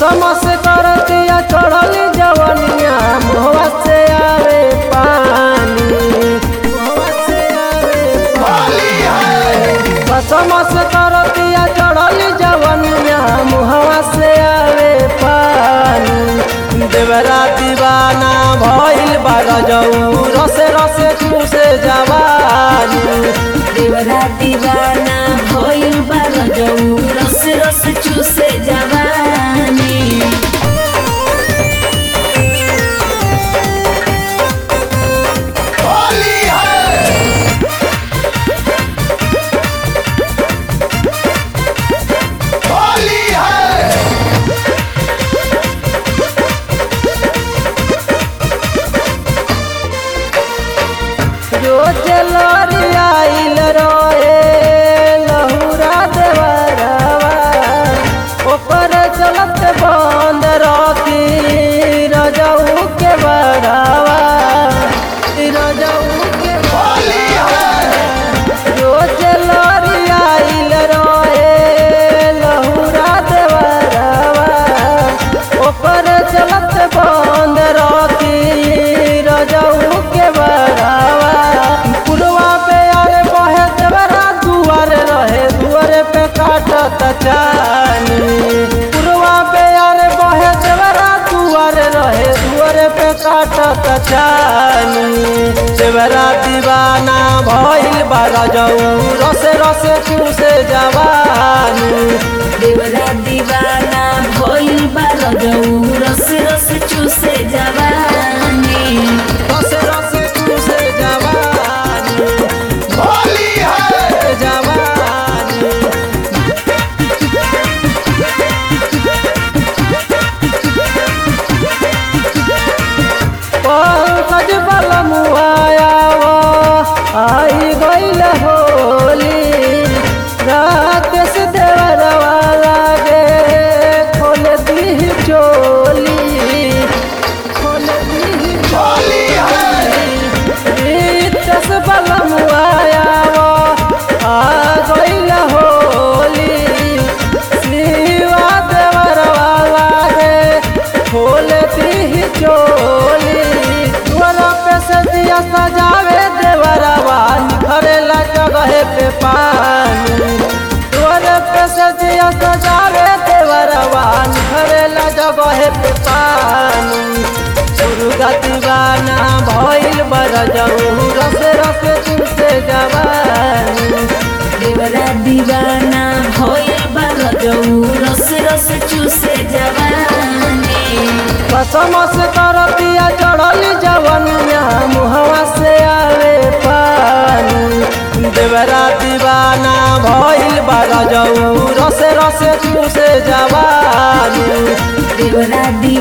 कसम से करतिया चढ़ली जवनिया मुहवा से आवे पानी मुहवा से आवे पानी कसम से करतिया चढ़ली जवनिया मुहवा से आवे पानी देवरा दीवाना भइल बा गजऊ रसे रसे चूसे जवानी देवरा दीवाना भइल बा रजऊ रस रस चूसे जवानी जो जलरी आइल रहे लहुरा देवरवा ओकर चलत बंद रखी रजऊ के बड़ावा रजऊ के जो जलरी आइल रहे लहुरा देवरवा ओकर चलत बंद रखी रजऊ के बड़ावा पुरवा पे आरे बहे देवरा दुआरे रहे दुआरे पे काटत चानी पुरवा पे आरे बहे देवरा दुआरे रहे दुआरे पे काटत चानी देवरा दीवाना भइल बा रजऊ रसे रसे चूसे जवानी देवरा दीवाना भइल बा रजऊ रस रस चूसे जवानी रसे रसे चूसे जवानी जवानी पंकज बल मुआयावा आई गईल होली राकेश देवरवा लागे खोल दी चोली खोल दी चोली रितस बल मुआयावा आ गईल होली शिवा देवरवा लागे खोल दी चोली दुआरा पे से दिया सजावे देवरवा निखरेला जगह पे पानी दुआरे पे से दिया सजावे देवरवा निखरेला जगह पे पानी दुर्गा दीवाना भइल बरजऊ रस रस तुमसे जवानी देवरा दीवाना भइल बा रजऊ रस रस चूसे जवानी कसम से करतिया चढ़ली जवनिया मुहवा से आवे पानी देवरा दीवाना भइल बरजऊ रसे रसे तुमसे जवानी देवरा दी